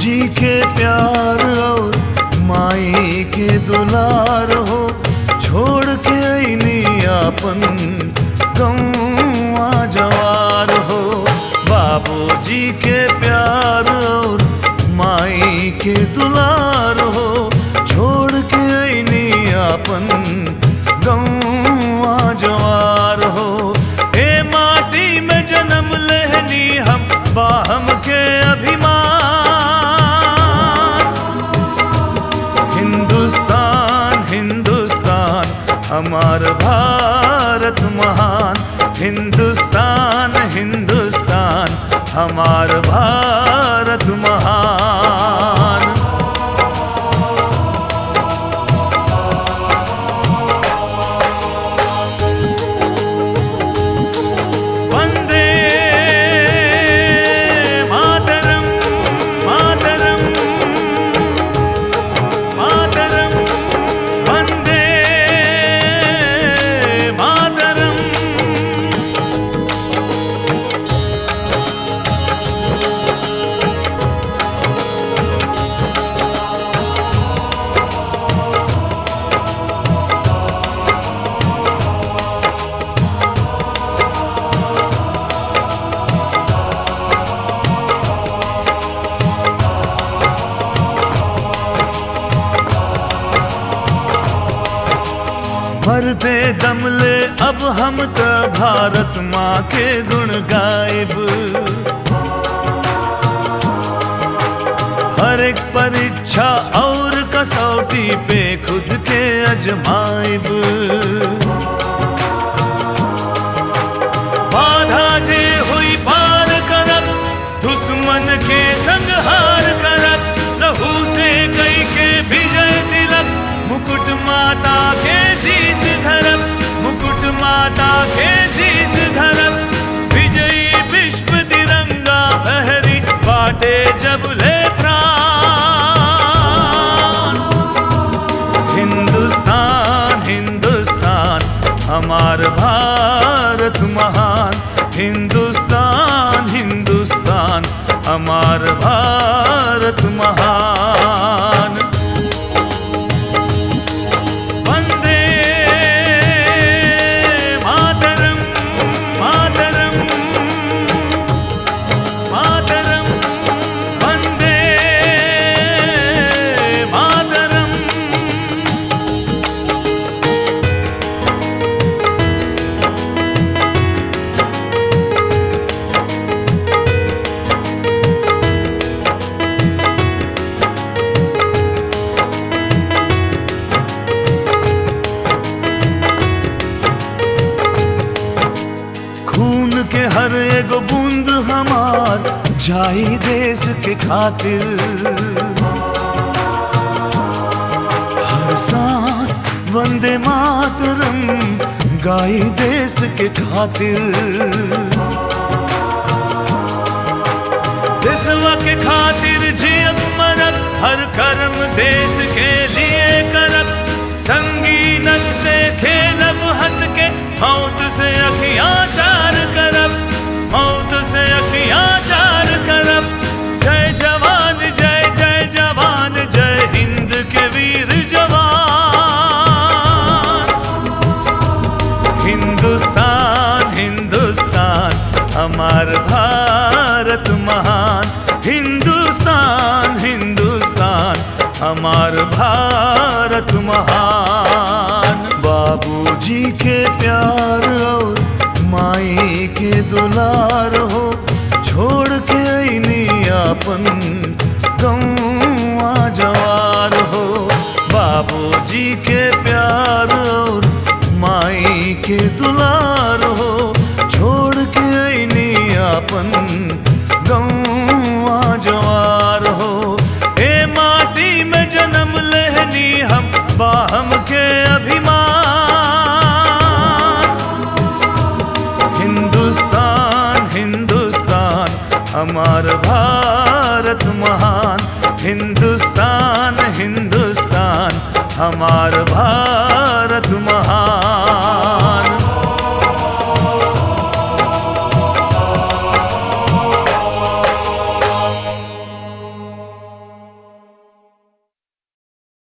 बाबूजी के प्यार और माई के दुलार हो छोड़ के अइनी अपन गौवा जवार हो बाबूजी के प्यार और माई के दुलार हो छोड़ के अइनी अपन गौवा जवार हो ए माटी में जन्म लेहनी हम बाहम के अभिमान हिंदुस्तान हिंदुस्तान हमार भारत महान हिंदुस्तान हिंदुस्तान हमार भारत महान वंदे मातरम मातरम मातरम वंदे मातरम भरते दम ले अब हम त भारत माँ के गुण गायब हर एक परीक्षा और कसौटी पे खुद के अजमाइब बाधा जे हुई पार करब दुश्मन के संहार करब लहू से कई के विजय तिलक मुकुट माता के शीस धरब मुकुट माता के शीस धरब विजयी विश्व तिरंगा बहरी बाटे जब ले प्राण हिंदुस्तान हिंदुस्तान हमार भारत महान हिंदुस्तान हिंदुस्तान हमार भारत महान वंदे मातरम मातरम मातरम वंदे मातरम खून के हर एगो बूंद हमार जाई देश के खातिर हर सांस वंदे मातरम गाई देश के खातिर देशवा के खातिर जियब मरब हर कर्म देश के लिए करब संगीनक से खेलब हंस के मौत से अखियां चार करब मौत से अखियां चार करब जय जवान जय जय जवान जय हिंद के वीर जवान हिंदुस्तान हिंदुस्तान हमार भारत महान हिंदुस्तान हिंदुस्तान हमार भारत महान बाबूजी के प्यार और माई के दुलार हो छोड़ के अइनी अपन गौवा जवार हो बाबूजी के प्यार और माई के दुलार हो छोड़ के अइनी अपन गौवा जवार हो ए माटी में जन्म लेहनी हम बाहम के अभिमान हिंदुस्तान हिंदुस्तान हमार भारत महान हिंदुस्तान हिंदुस्तान हमार भारत महान